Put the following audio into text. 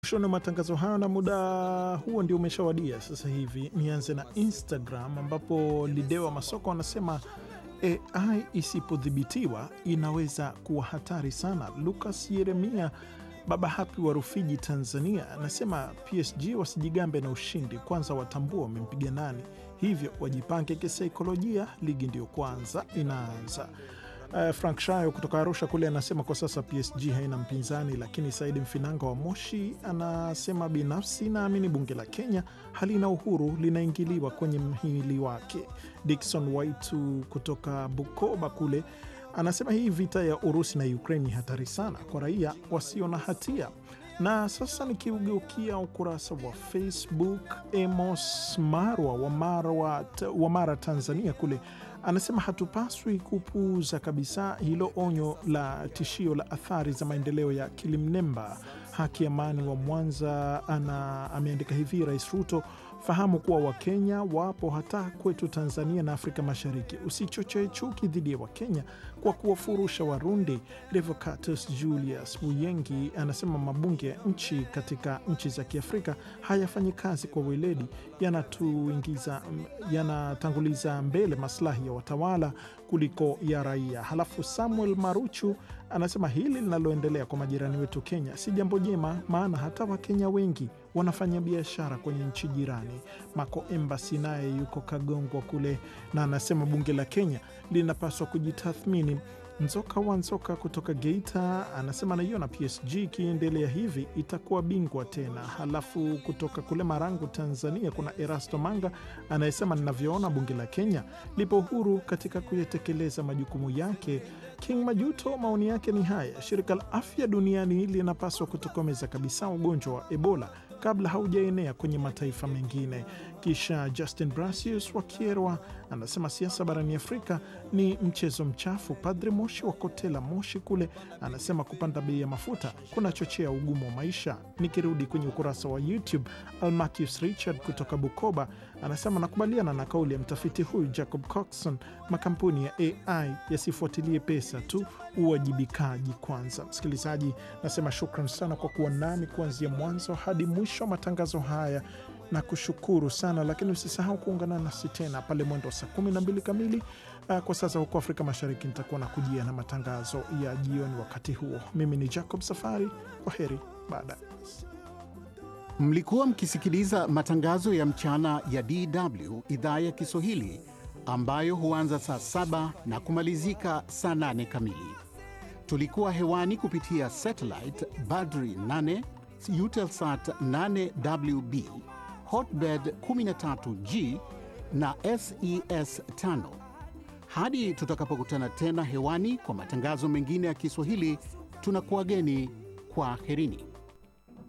Mwishoni wa matangazo hayo na muda huo ndio umeshawadia sasa hivi. Nianze na Instagram ambapo Lidewa Masoko anasema AI isipodhibitiwa inaweza kuwa hatari sana. Lucas Yeremia Baba Hapi wa Rufiji, Tanzania anasema PSG wasijigambe na ushindi, kwanza watambua wamempiga nani, hivyo wajipange kisaikolojia, ligi ndiyo kwanza inaanza. Uh, Frank Shayo kutoka Arusha kule anasema kwa sasa PSG haina mpinzani, lakini Saidi Mfinanga wa Moshi anasema binafsi naamini bunge la Kenya halina uhuru, linaingiliwa kwenye mhimili wake. Dickson Waitu kutoka Bukoba kule anasema hii vita ya Urusi na Ukraini ni hatari sana kwa raia wasio na hatia. Na sasa nikiugeukia ukurasa wa Facebook, Emos Marwa wa Mara, wa, wa Mara Tanzania kule anasema hatupaswi kupuuza kabisa hilo onyo la tishio la athari za maendeleo ya kilimnemba. Haki Amani wa Mwanza ana ameandika hivi: Rais Ruto, fahamu kuwa Wakenya wapo hata kwetu Tanzania na Afrika Mashariki. Usichochee chuki dhidi ya Wakenya kwa kuwafurusha Warundi. Revocatus Julius Buyengi anasema mabunge ya nchi katika nchi za Kiafrika hayafanyi kazi kwa weledi, yanatuingiza yanatanguliza mbele maslahi ya watawala kuliko ya raia. Halafu Samuel Maruchu anasema hili linaloendelea kwa majirani wetu Kenya si jambo jema, maana hata Wakenya wengi wanafanya biashara kwenye nchi jirani. Mako Embasi naye yuko Kagongwa kule na anasema bunge la Kenya linapaswa kujitathmini. Nzoka wa Nzoka kutoka Geita anasema naiona PSG ikiendelea hivi itakuwa bingwa tena. Halafu kutoka kule Marangu, Tanzania, kuna Erasto Manga anayesema ninavyoona bunge la Kenya lipo huru katika kuyatekeleza majukumu yake. King Majuto maoni yake ni haya: shirika la afya duniani linapaswa kutokomeza kabisa ugonjwa wa Ebola kabla haujaenea kwenye mataifa mengine. Kisha Justin Brasius wa Kierwa anasema siasa barani Afrika ni mchezo mchafu. Padre Moshi wa Kotela Moshi kule anasema kupanda bei ya mafuta kunachochea ugumu wa maisha. Nikirudi kwenye ukurasa wa YouTube, Almacius Richard kutoka Bukoba anasema nakubaliana na kauli ya mtafiti huyu Jacob Coxon, makampuni ya AI yasifuatilie pesa tu, uwajibikaji kwanza. Msikilizaji, nasema shukran sana kwa kuwa nami kuanzia mwanzo hadi mwisho wa matangazo haya na kushukuru sana lakini usisahau kuungana nasi tena pale mwendo wa saa kumi na mbili kamili. Uh, kwa sasa huko Afrika Mashariki nitakuwa na kujia na matangazo ya jioni. Wakati huo mimi ni Jacob Safari, kwa heri baada Mlikuwa mkisikiliza matangazo ya mchana ya DW idhaa ya Kiswahili ambayo huanza saa saba na kumalizika saa nane kamili. Tulikuwa hewani kupitia satellite Badri 8 Eutelsat 8WB Hotbird 13G na SES 5. Hadi tutakapokutana tena hewani kwa matangazo mengine ya Kiswahili, tunakuwageni kwa herini.